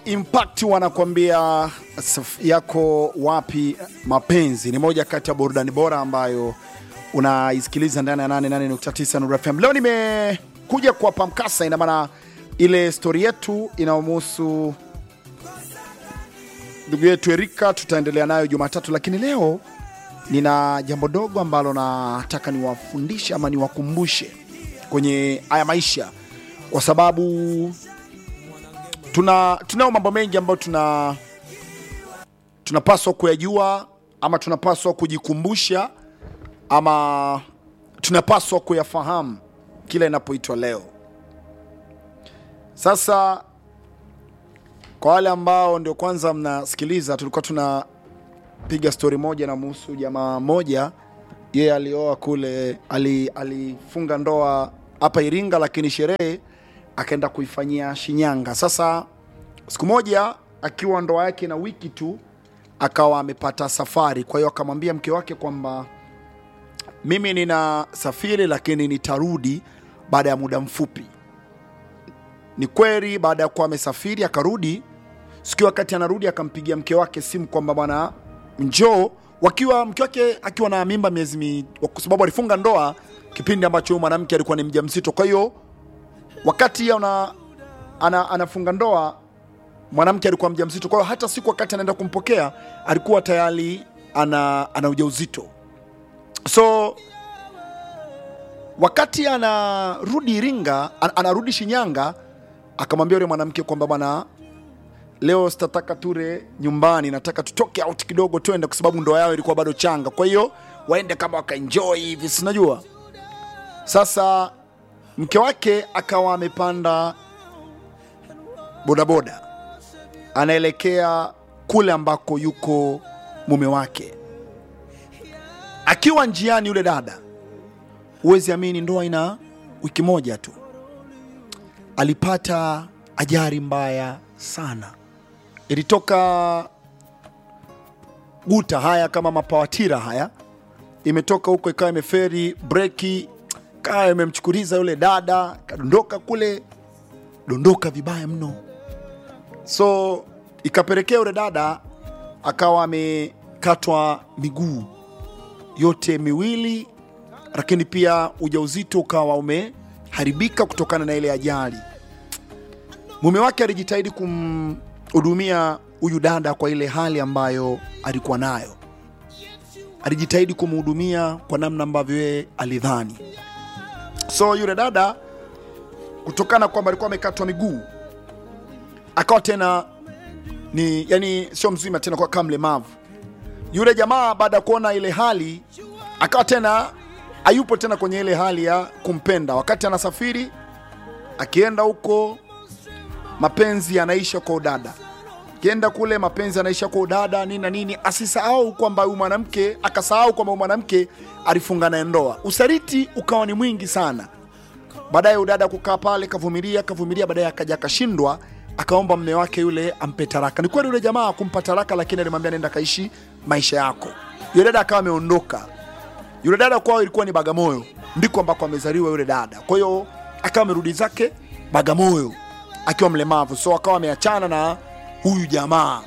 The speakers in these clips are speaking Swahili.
Impact wanakuambia saf- yako wapi mapenzi, ni moja kati ya burudani bora ambayo unaisikiliza ndani ya 88.9 Nuru FM. Leo nimekuja kuwapa mkasa, ina maana ile stori yetu inayomhusu ndugu yetu Erika tutaendelea nayo Jumatatu, lakini leo nina jambo dogo ambalo nataka niwafundishe ama niwakumbushe kwenye haya maisha, kwa sababu tuna tunao mambo mengi ambayo tuna tunapaswa kuyajua ama tunapaswa kujikumbusha ama tunapaswa kuyafahamu kila inapoitwa leo. Sasa kwa wale ambao ndio kwanza mnasikiliza, tulikuwa tunapiga stori moja na muhusu jamaa moja, yeye alioa kule, ali- alifunga ndoa hapa Iringa, lakini sherehe akaenda kuifanyia Shinyanga. Sasa siku moja akiwa ndoa yake na wiki tu akawa amepata safari, kwa hiyo akamwambia mke wake kwamba mimi nina safiri, lakini nitarudi baada ya muda mfupi. Ni kweli, baada ya kuwa amesafiri akarudi, siku wakati anarudi akampigia mke wake simu kwamba bwana, njoo, wakiwa mke wake akiwa na mimba miezi mi, kwa sababu alifunga ndoa kipindi ambacho huyu mwanamke alikuwa ni mjamzito. Kwa hiyo wakati ana, ana, anafunga ndoa mwanamke alikuwa mjamzito, kwa hiyo hata siku wakati anaenda kumpokea alikuwa tayari ana, ana ujauzito. So wakati anarudi Iringa, an- anarudi Shinyanga, akamwambia yule mwanamke kwamba bwana, leo sitataka ture nyumbani, nataka tutoke out kidogo twende, kwa sababu ndoa yao ilikuwa bado changa. Kwa hiyo waende kama wakaenjoy hivi, sinajua. Sasa mke wake akawa amepanda bodaboda anaelekea kule ambako yuko mume wake. Akiwa njiani, yule dada, huwezi amini, ndoa ina wiki moja tu, alipata ajali mbaya sana. Ilitoka guta haya kama mapawatira haya, imetoka huko ikawa imeferi breki, kawa imemchukuliza yule dada, kadondoka kule, dondoka vibaya mno so ikapelekea yule dada akawa amekatwa miguu yote miwili, lakini pia ujauzito ukawa umeharibika kutokana na ile ajali. Mume wake alijitahidi kumhudumia huyu dada kwa ile hali ambayo alikuwa nayo, alijitahidi kumhudumia kwa namna ambavyo yeye alidhani. So yule dada kutokana kwamba alikuwa amekatwa miguu akawa tena ni yani sio mzima tena, kwa kama mlemavu. Yule jamaa baada ya kuona ile hali akawa tena hayupo tena kwenye ile hali ya kumpenda. Wakati anasafiri akienda huko, mapenzi yanaisha kwa udada, akienda kule mapenzi yanaisha kwa udada nini na nini, asisahau kwamba huyu mwanamke, akasahau kwamba huyu mwanamke alifunga naye ndoa. Usaliti ukawa ni mwingi sana. Baadaye udada kukaa pale, kavumilia kavumilia, baadaye akaja akashindwa, akaomba mme wake yule ampe taraka. Ni kweli yule jamaa kumpa taraka, lakini alimwambia nenda kaishi maisha yako. Yule dada akawa ameondoka. Yule dada kwao ilikuwa ni Bagamoyo, ndiko ambako amezaliwa yule dada. Kwa hiyo akawa amerudi zake Bagamoyo akiwa mlemavu, so akawa ameachana na huyu jamaa,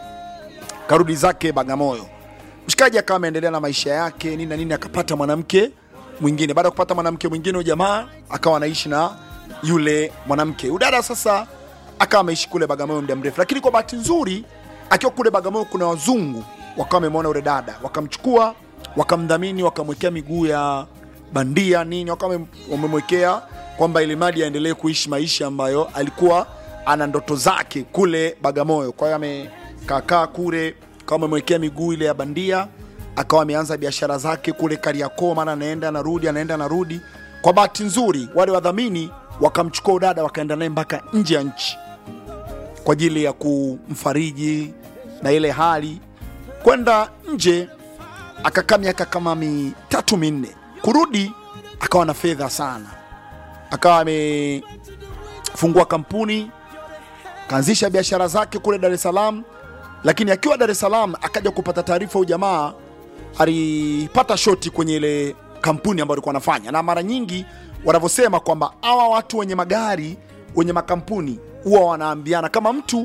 karudi zake Bagamoyo. Mshikaji akawa ameendelea na maisha yake nini na nini, akapata mwanamke mwingine. Baada ya kupata mwanamke mwingine, huyu jamaa akawa anaishi na yule mwanamke. Udada sasa akawa ameishi kule Bagamoyo muda mrefu, lakini kwa bahati nzuri akiwa kule Bagamoyo kuna wazungu wakawa wamemwona yule dada, wakamchukua wakamdhamini, wakamwekea miguu ya bandia nini, wakawa wame- wamemwekea kwamba ili mradi aendelee kuishi maisha ambayo alikuwa ana ndoto zake kule Bagamoyo. Kwa hiyo amekaakaa kule, kama amemwekea miguu ile ya bandia, akawa ameanza biashara zake kule Kariakoo, maana anaenda anarudi, anaenda anarudi. Kwa bahati nzuri, wale wadhamini wakamchukua udada, wakaenda naye mpaka nje ya nchi kwa ajili ya kumfariji na ile hali kwenda nje. Akakaa miaka kama mitatu minne, kurudi akawa na fedha sana, akawa amefungua kampuni, kaanzisha biashara zake kule Dar es Salaam. Lakini akiwa Dar es Salaam akaja kupata taarifa, huyu jamaa alipata shoti kwenye ile kampuni ambayo alikuwa anafanya, na mara nyingi wanavyosema kwamba hawa watu wenye magari wenye makampuni huwa wanaambiana kama mtu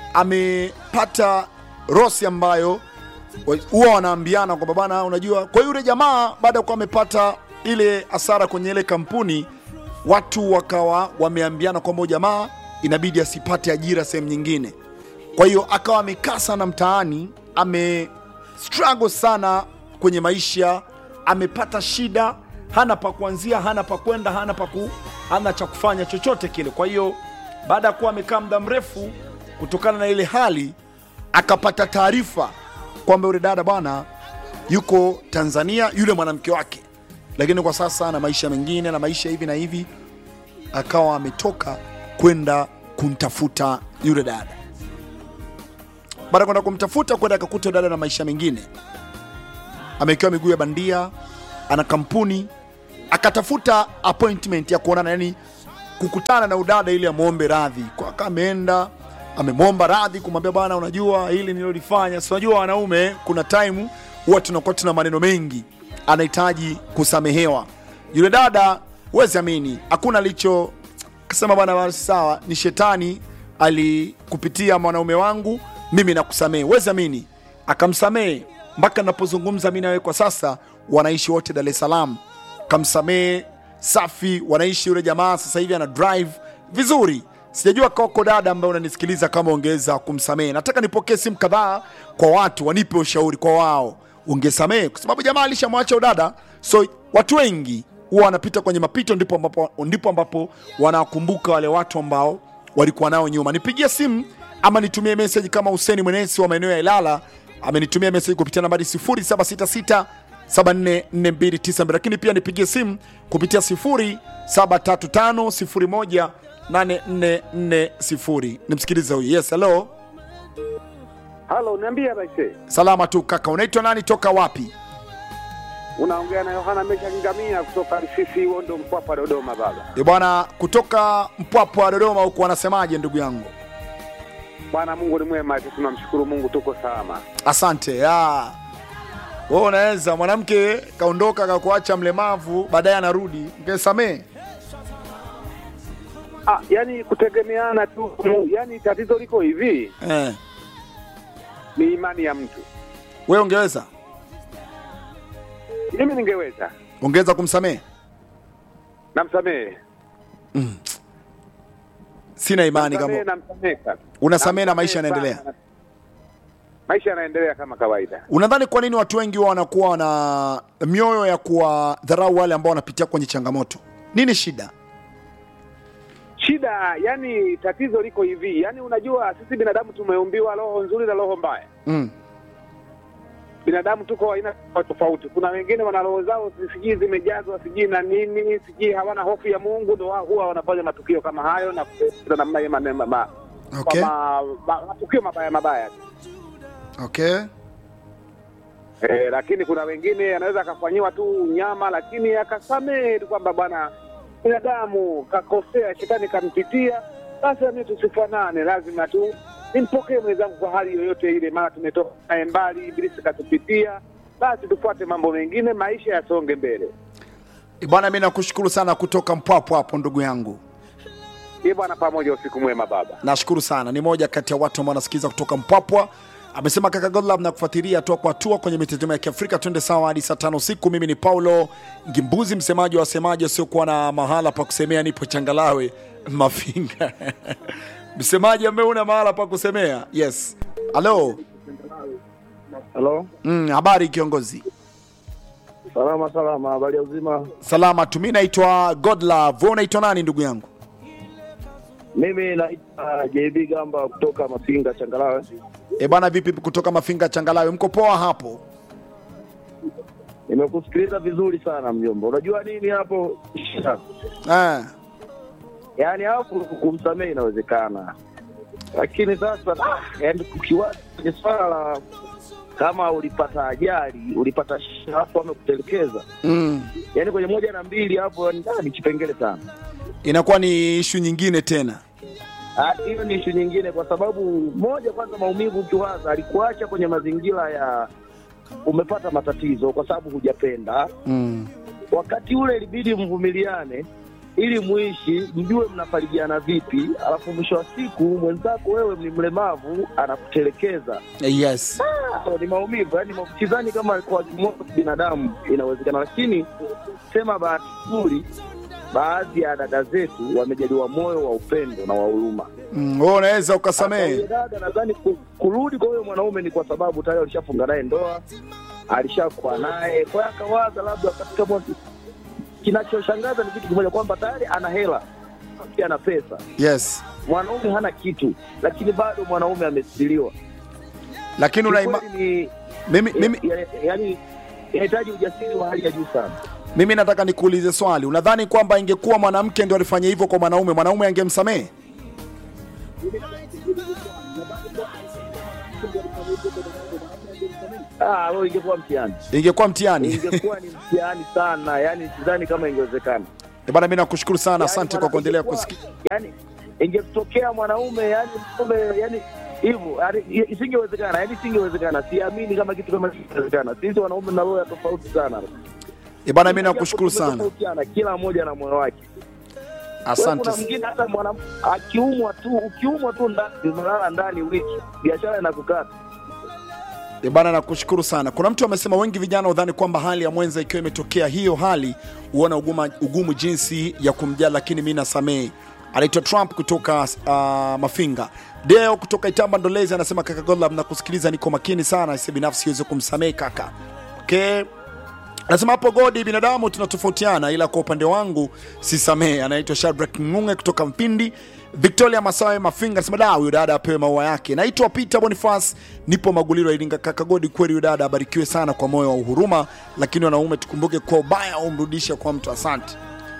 amepata rosi ambayo wa- huwa wanaambiana kwamba bana, unajua. Kwa hiyo yule jamaa baada ya kuwa amepata ile hasara kwenye ile kampuni, watu wakawa wameambiana kwamba huyu jamaa inabidi asipate ajira sehemu nyingine. Kwa hiyo akawa amekaa sana mtaani, ame struggle sana kwenye maisha, amepata shida, hana pa kuanzia, hana pa kwenda, hana pa ku, hana cha kufanya chochote kile. Kwa hiyo baada ya kuwa amekaa muda mrefu, kutokana na ile hali, akapata taarifa kwamba yule dada bwana yuko Tanzania, yule mwanamke wake, lakini kwa sasa na maisha mengine na maisha hivi na hivi, akawa ametoka kwenda kumtafuta yule dada. Baada ya kwenda kumtafuta, kwenda akakuta yule dada na maisha mengine, amewekewa miguu ya bandia, ana kampuni, akatafuta appointment ya kuonana, yani kukutana na udada ili amwombe radhi. Kwa aka ameenda amemwomba radhi, kumwambia bwana, unajua hili nilolifanya, si unajua wanaume, kuna time huwa tunakuwa tuna maneno mengi, anahitaji kusamehewa. Yule dada huwezi amini, hakuna alicho kasema, bwana basi sawa, ni shetani alikupitia mwanaume wangu, mimi nakusamehe. Huwezi amini, akamsamehe mpaka napozungumza mi nawe kwa sasa, wanaishi wote Dar es Salaam kamsamehe safi, wanaishi. Yule jamaa sasa hivi ana drive vizuri. Sijajua koko dada ambaye unanisikiliza kama ungeweza kumsamehe. Nataka nipokee simu kadhaa kwa watu wanipe ushauri kwa wao, ungesamehe kwa sababu jamaa alishamwacha udada. So watu wengi huwa wanapita kwenye mapito, ndipo ambapo, ndipo ambapo wanakumbuka wale watu ambao walikuwa nao nyuma. Nipigie simu ama nitumie message kama Huseni Mwenesi wa maeneo ya Ilala amenitumia message kupitia nambari 0766 744292 lakini pia nipigie simu kupitia 0735018440. Nimsikilize huyu. Yes, hello. Halo, niambia Raise. Salama tu kaka, unaitwa nani? Toka wapi? Unaongea na Yohana Mesha Ngamia kutoka Risisi Wondo Mpwapwa Dodoma baba. E bwana, kutoka Mpwapwa Dodoma huku, wanasemaje ndugu yangu? Bwana Mungu ni mwema, sisi tunamshukuru Mungu tuko salama. Asante ya wewe unaweza mwanamke kaondoka kakuacha mlemavu, baadaye anarudi, ungesamee Ah, yani kutegemeana tu, yani tatizo liko hivi, eh. ni imani ya mtu. Wewe ungeweza Mimi ningeweza ungeweza kumsamehe? namsamehe, Sina imani Namsamehe, kama namsamehe sana. unasamehe na maisha Namsamehe yanaendelea. sana. Maisha yanaendelea kama kawaida. Unadhani kwa nini watu wengi huwa wanakuwa na mioyo ya kuwadharau wale ambao wanapitia kwenye changamoto? Nini shida? Shida yani, tatizo liko hivi, yani unajua sisi binadamu tumeumbiwa roho nzuri na roho mbaya. Mm. binadamu tuko aina tofauti tofauti. Kuna wengine wana roho zao sijui zimejazwa sijui na nini, sijui hawana hofu ya Mungu, ndo wao huwa wanafanya matukio kama hayo na kutenda namna hiyo maneno ma, Okay. kwa ma, ma, matukio mabaya mabaya. Okay. E, lakini kuna wengine anaweza akafanyiwa tu nyama, lakini akasamehe tu kwamba bwana, binadamu kakosea, shetani kampitia, basi nami tusifanane, lazima tu nimpokee mwenzangu kwa hali yoyote ile, maana tumetoka naye mbali, ibilisi katupitia, basi tufuate mambo mengine, maisha yasonge mbele. E Bwana, mi nakushukuru sana kutoka Mpwapwa hapo ndugu yangu, Ye Bwana pamoja, usiku mwema baba. nashukuru sana. Ni moja kati ya watu ambao wanasikiza kutoka Mpwapwa. Amesema kaka Godlove na kufuatilia hatua kwa hatua kwenye mitazamo ya Kiafrika. Twende sawa hadi saa tano usiku. Mimi ni Paulo Ngimbuzi, msemaji wa wasemaji wasiokuwa na mahala pa kusemea. Nipo Changalawe Mafinga msemaji ambaye una mahala pa kusemea. Yes, halo. Halo, Mm, habari kiongozi? salama salama, habari ya uzima. Salama tu. Mi naitwa Godlove. Wewe unaitwa nani ndugu yangu? Mimi naitwa JB Gamba kutoka Mafinga Changalawe. E bwana, vipi kutoka Mafinga Changalawe, mko poa hapo? Nimekusikiliza vizuri sana mjomba. Unajua nini hapo shida? Eh, Yaani hapo kumsamehe inawezekana, lakini sasa ah, yaani kukiwa kwenye swala la kama ulipata ajali, ulipata shida hapo amekutelekeza, mm. yaani kwenye moja na mbili hapo yaani, ah, ni kipengele sana. Inakuwa ni ishu nyingine tena. Ah, hiyo ni ishu nyingine, kwa sababu moja, kwanza maumivu ukiwaza, alikuacha kwenye mazingira ya umepata matatizo kwa sababu hujapenda. mm. Wakati ule ilibidi mvumiliane ili muishi mjue mnafarijiana vipi, alafu mwisho wa siku mwenzako wewe ni mlemavu anakutelekeza. yes Ah, ni maumivu yani, sidhani kama kwa kimoja binadamu inawezekana, lakini sema bahati nzuri, baadhi ya dada zetu wamejaliwa moyo wa upendo na wa huruma. mm, wewe unaweza Sasa ukasamehe huyo dada nadhani ku- kurudi kwa huyo mwanaume ni kwa sababu tayari alishafunga naye ndoa, alishakuwa naye, kwa hiyo akawaza labda katika mwaka. Kinachoshangaza ni kitu kimoja kwamba tayari ana hela, pia ana pesa, yes mwanaume hana kitu, lakini bado mwanaume amestiliwa. lakini unaima Kiukweli mimi, ni mimi, ya- ya- yaani inahitaji ujasiri wa hali ya juu sana. mimi nataka nikuulize swali unadhani kwamba ingekuwa mwanamke ndio alifanya hivyo kwa mwanaume mwanaume angemsamehe Ah, wewe ingekuwa mtihani, ingekuwa mtihani ingekuwa ni mtihani sana, yaani sidhani kama ingewezekana. Eh bana mi nakushukuru sana Yaani asante kwa mwana- kuendelea ingekuwa- kusikia yaani ingetokea mwanaume yani mwanaume yani hivyo yani isingewezekana yani isingewezekana siamini kama kitu kama kingewezekana sisi wanaume na roho ya tofauti sana Eh bana mi nakushukuru sana Tumetofautiana, kila mmoja na moyo wake Wewe asante kuna mwingine hata mwana akiumwa tu ukiumwa tu ndani unalala ndani wiki biashara inakukata Eh bana nakushukuru sana kuna mtu amesema wengi vijana udhani kwamba hali ya mwenza ikiwa imetokea hiyo hali huona uguma, ugumu jinsi ya kumjali lakini mi nasamehe anaitwa trump kutoka uh, mafinga deo kutoka itamba ndolezi anasema kaka godlab nakusikiliza niko makini sana isi binafsi siwezi kumsamehe kaka okay Anasema hapo Godi, binadamu tunatofautiana, ila kwa upande wangu sisamehe. Anaitwa Shadrack Ngunge kutoka Mpindi. Victoria Masawe Mafinga anasema da, huyu dada apewe maua yake. Naitwa Peter Boniface, nipo Maguliro Iringa. Kaka Godi, kweli huyu dada abarikiwe sana kwa moyo wa uhuruma, lakini wanaume tukumbuke kwa ubaya umrudishe kwa mtu. Asante.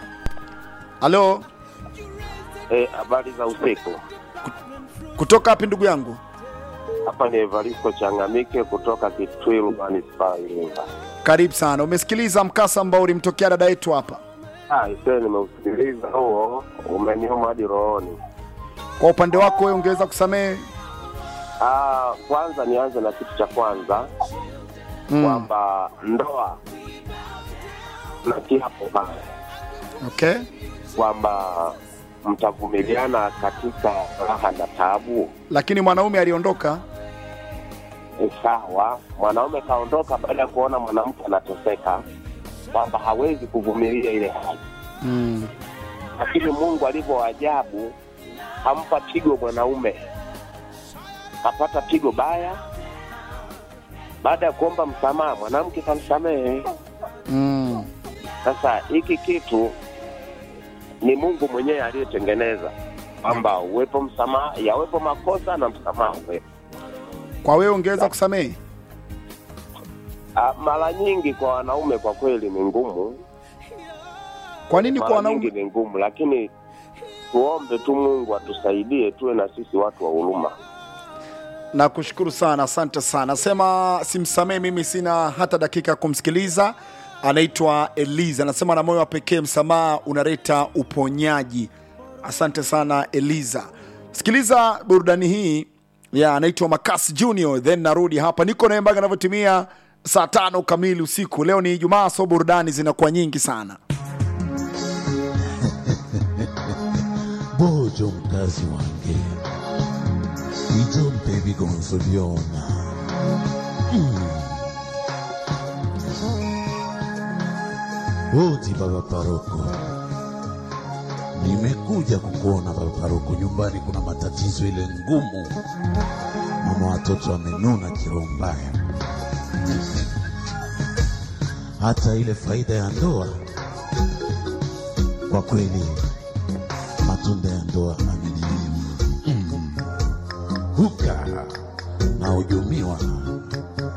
Halo, Eh, habari za usiku. kutoka wapi ndugu yangu? Hapa ni Evaristo Changamike kutoka Kitwilu manispaa ya Iringa. Karibu sana. Umesikiliza mkasa ambao ulimtokea dada yetu hapa. Ah, ise nimeusikiliza huo, umeniuma hadi rohoni. Kwa upande wako wewe ungeweza kusamehe? Ah, kwanza nianze na kitu cha kwanza Mm. kwamba ndoa na kiapo pale Okay. kwamba mtavumiliana katika raha na taabu. Lakini mwanaume aliondoka. Ni sawa, mwanaume kaondoka baada ya kuona mwanamke anateseka, kwamba hawezi kuvumilia ile hali Mm. lakini Mungu alivyo ajabu, hampa pigo mwanaume, kapata pigo baya. Baada ya kuomba msamaha, mwanamke kamsamehe. Mm. Sasa hiki kitu ni Mungu mwenyewe aliyetengeneza kwamba uwepo msamaha, yawepo makosa na msamaha uwepo. Kwa wewe ungeweza kusamehe? Ah, Mara nyingi kwa wanaume kwa kweli ni ngumu, Kwa nini kwa mara nyingi wanaume? ni ngumu, lakini tuombe tu Mungu atusaidie, tuwe na sisi watu wa huruma. Nakushukuru sana, asante sana. Sema simsamehe, mimi sina hata dakika ya kumsikiliza. Anaitwa Eliza, anasema na moyo wa pekee msamaha unaleta uponyaji. Asante sana Eliza. Sikiliza burudani hii ya anaitwa Makasi Junior, then narudi hapa. Niko naye mpaka anavyotimia saa tano kamili usiku. Leo ni Ijumaa, so burudani zinakuwa nyingi sana. bojo mkazi wange ijo mpe bigonzo byona mm. oti baba paroko nimekuja kukuona baba paroko nyumbani kuna matatizo ile ngumu mama watoto amenuna kiroho mbaya hata ile faida ya ndoa kwa kweli matunda ya ndoa ameninyima mm. huka na hujumiwa